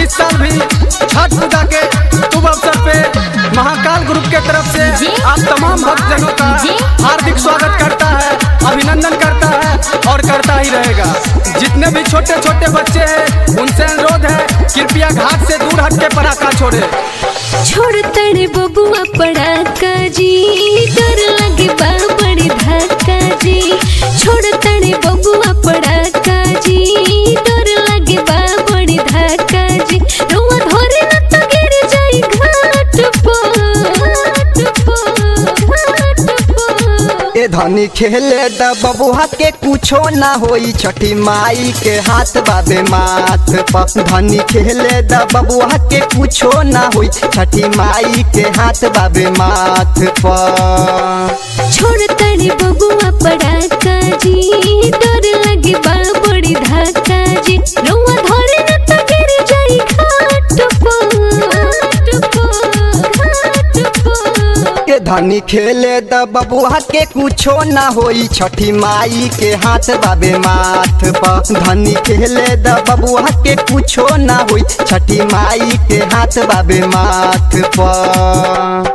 इस साल भी छठ पूजा के शुभ अवसर पे महाकाल ग्रुप के तरफ से जी। आप तमाम भक्तजनों का जी। हार्दिक स्वागत करता है अभिनंदन करता है और करता ही रहेगा जितने भी छोटे छोटे बच्चे हैं उनसे अनुरोध है कृपया घाट से दूर हट के पटाखा छोड़े छोड़ तड़े बबुआ पड़ाका जी डर लगे बा बड़ी धक्का जी छोड़ तड़े बबुआ पड़ाका जी डर लगे बा बड़ी धक्का जी रुआ धरे न तो गिर जाई घाट पर घाट पर घाट पर ए धनी खेले द बबुआ के कुछो ना होई छठी माई के हाथ बाबे माथ पर धनी खेले द बबुआ के कुछो ना होई छठी माई के हाथ बाबे माथ पर छोड़ तड़े बबुआ पड़ाका जी डर लगे बा बड़ी धक्का जी रुआ धरे न तो गिर जाई घाट पर घाट पर घाट पर ए धनी खेले द बबुआ के कुछो ना होई छठी माई के हाथ बाबे माथ पर धनी खेले द बबुआ के कुछो ना होई छठी माई के हाथ बाबे माथ पर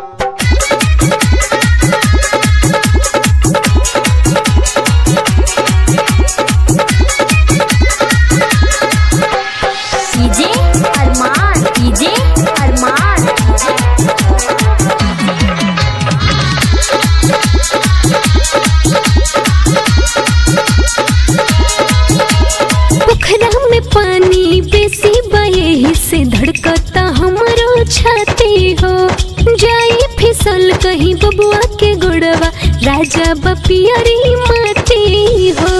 कीजे अरमान कीजे अरमान पोखरा में पानी बेसी बये से धड़कता हमरो छाती हो जाई फिसल कहीं बबुआ के गुड़वा राजा बपियरी माटी हो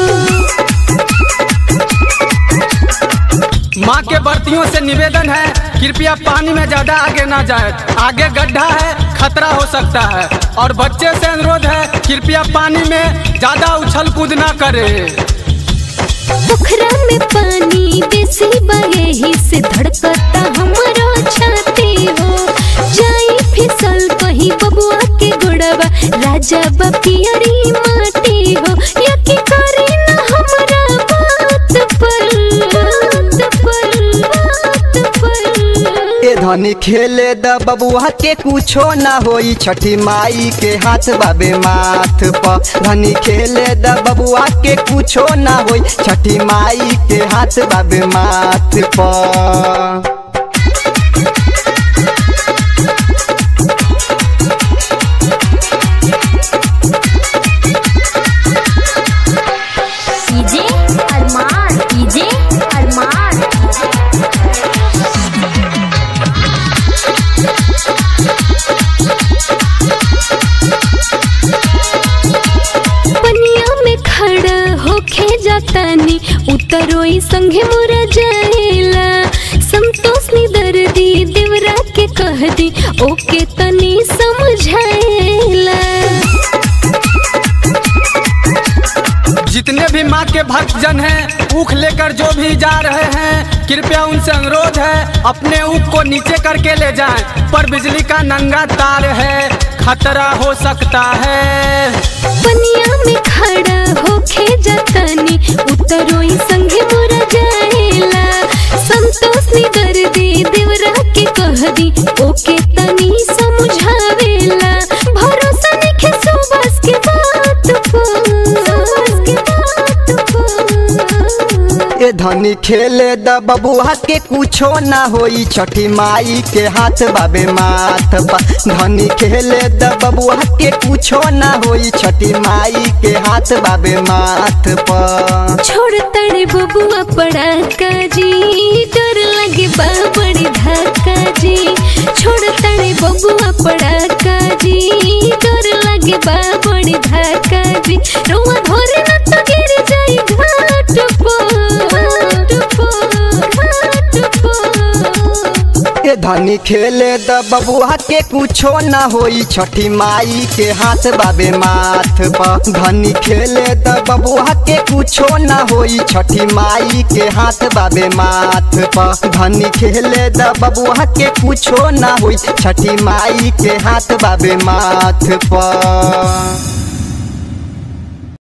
माँ के बर्तियों से निवेदन है कृपया पानी में ज्यादा आगे ना जाए आगे गड्ढा है खतरा हो सकता है और बच्चे से अनुरोध है कृपया पानी में ज्यादा उछल कूद ना करे पोखरा में पानी बेसी बहे से धड़कता हमरो छाती हो जाई फिसल कहीं बबुआ के गुड़वा राजा बपियरी माटी हो यकी करी ना हमरा बात पर बात पर बात पर ए धनी खेले द बबुआ के कुछो ना होई छठी माई के हाथ बाबे माथ पर धनी खेले द बबुआ के कुछो ना होई छठी माई के हाथ बाबे माथ पर कीजे अरमान कीजे अरमान पनिया में खड़ा होके जातानी उतरोई संगे मोरा जाएला संतोष नी दर्दी देवरा के कह दी ओके तनी समझाएला जितने भी माँ के भक्तजन हैं ऊख लेकर जो भी जा रहे हैं कृपया उनसे अनुरोध है अपने ऊख को नीचे करके ले जाएं पर बिजली का नंगा तार है खतरा हो सकता है पनिया में खड़ा होके जातानी उतरोई संगे मोरा जाएला संतोष नी दर्दी देवरा के कह दी ओके तनी समझावेला भरोसा नहीं सुबस के बात पर सुबस के बात पर ए धनी खेले द बबुआ के कुछो ना होई छठी माई के हाथ बाबे माथ पर धनी खेले द बबुआ के कुछो ना होई छठी माई के हाथ बाबे माथ पर छोड़ तड़े बबुआ पड़ाका जी डर लगे बा बड़ी धक्का जी छोड़ तड़े बबुआ पड़ाका जी डर लगे बा बड़ी धक्का जी रुआ धरे न तो गिर जाई घाट पर घाट पर घाट पर ए धनी खेले द बबुआ के कुछो ना होई छठी माई के हाथ बाबे माथ पर धनी खेले द बबुआ के कुछो ना होई छठी माई के हाथ बाबे माथ पर धनी खेले द बबुआ के कुछो ना होई छठी माई के हाथ बाबे माथ पर